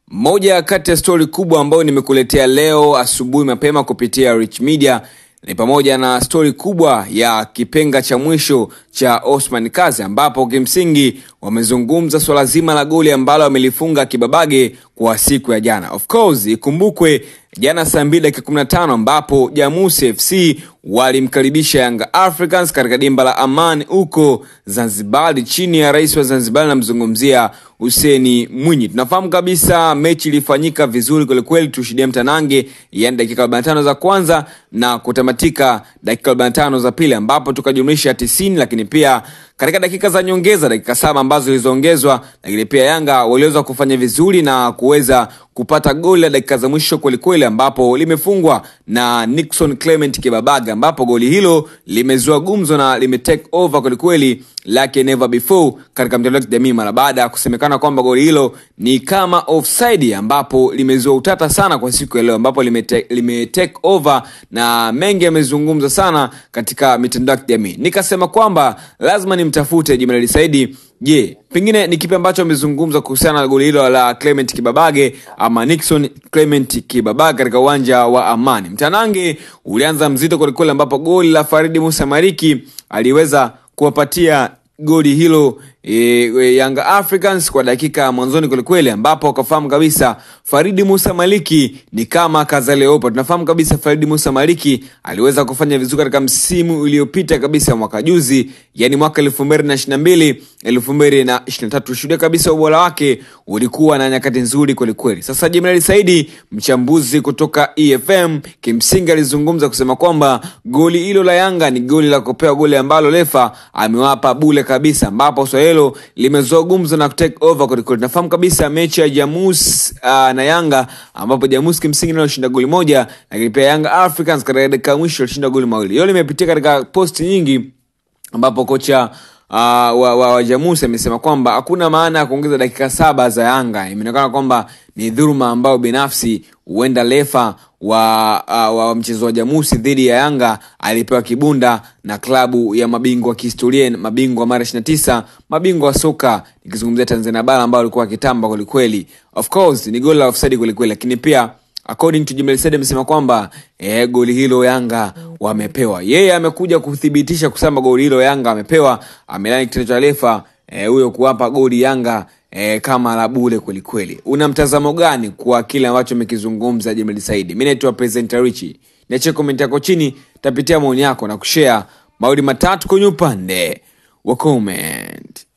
Moja kati ya stori kubwa ambayo nimekuletea leo asubuhi mapema kupitia Rich Media ni pamoja na stori kubwa ya kipenga cha mwisho cha Osman Kazi, ambapo kimsingi wamezungumza swala zima la goli ambalo amelifunga Kibabage kwa siku ya jana. Of course ikumbukwe jana saa mbili dakika 15 ambapo Jamusi FC walimkaribisha Yanga Africans katika dimba la Amani huko Zanzibar chini ya rais wa Zanzibar, namzungumzia Huseni Mwinyi. Tunafahamu kabisa mechi ilifanyika vizuri kwelikweli, tushuhudia mtanange, yani dakika 45 za kwanza na kutamatika dakika 45 za pili, ambapo tukajumlisha 90, lakini pia katika dakika za nyongeza dakika saba ambazo zilizoongezwa, lakini pia Yanga waliweza kufanya vizuri na kuweza kupata goli la dakika za mwisho kwelikweli, ambapo limefungwa na Nixon Clement Kibabaga, ambapo goli hilo limezua gumzo na limetake over kwelikweli like never before katika mtandao wa kijamii mara baada ya kusemekana kwamba goli hilo ni kama offside, ambapo limezua utata sana kwa siku ya leo, ambapo limetake lime take over na mengi yamezungumza sana katika mitandao ya kijamii. Nikasema kwamba lazima nimtafute Jemadari Saidi. Je, pengine ni kipi ambacho amezungumza kuhusiana na goli hilo la Clement Kibabage ama Nixon Clement Kibabage katika uwanja wa Amani? Mtanange ulianza mzito kwelikweli, ambapo goli la Faridi Musa Mariki aliweza kuwapatia goli hilo e, e, Yanga Africans kwa dakika mwanzoni kwelikweli, ambapo wakafahamu kabisa Faridi Musa Maliki ni kama Kazaleopa. Tunafahamu kabisa Faridi Musa Maliki aliweza kufanya vizuri katika msimu uliopita kabisa mwaka juzi, yani mwaka elfu mbili na ishirini na mbili elfu mbili na ishirini na tatu Shuhudia kabisa ubora wake ulikuwa na nyakati nzuri kwelikweli. Sasa Jenerali Saidi, mchambuzi kutoka EFM, kimsingi alizungumza kusema kwamba goli hilo la Yanga ni goli la kupewa, goli ambalo refa amewapa bule kabisa, ambapo swala hilo limezua gumzo na take over kwelikweli. Tunafahamu kabisa mechi ya Jamus uh, na Yanga ambapo Jamus kimsingi nalo shinda goli moja, lakini pia Yanga Africans katika dakika ya mwisho alishinda goli mawili. Hiyo limepitia katika posti nyingi ambapo kocha Uh, wa, wa, wa Jamusi amesema kwamba hakuna maana ya kuongeza dakika saba za Yanga. Imeonekana kwamba ni dhuluma ambayo binafsi huenda refa wa, uh, wa mchezo wa Jamusi dhidi ya Yanga alipewa kibunda na klabu ya mabingwa kihistoria, mabingwa mara 29, mabingwa wa soka nikizungumzia Tanzania bara ambao walikuwa wakitamba kwelikweli. Of course ni goli la offside kwelikweli, lakini pia according to Jimel Said amesema kwamba eh, goli hilo Yanga wamepewa. Yeye amekuja kuthibitisha kusema goli hilo Yanga amepewa, amelani kitendo cha refa huyo eh, kuwapa goli Yanga eh, kama la bure kweli kweli. Una mtazamo gani kwa kile ambacho amekizungumza Jimel Said? Mimi naitwa Presenter Richie. Niache comment yako chini, tapitia maoni yako na kushare maoni matatu kwenye upande wa comment.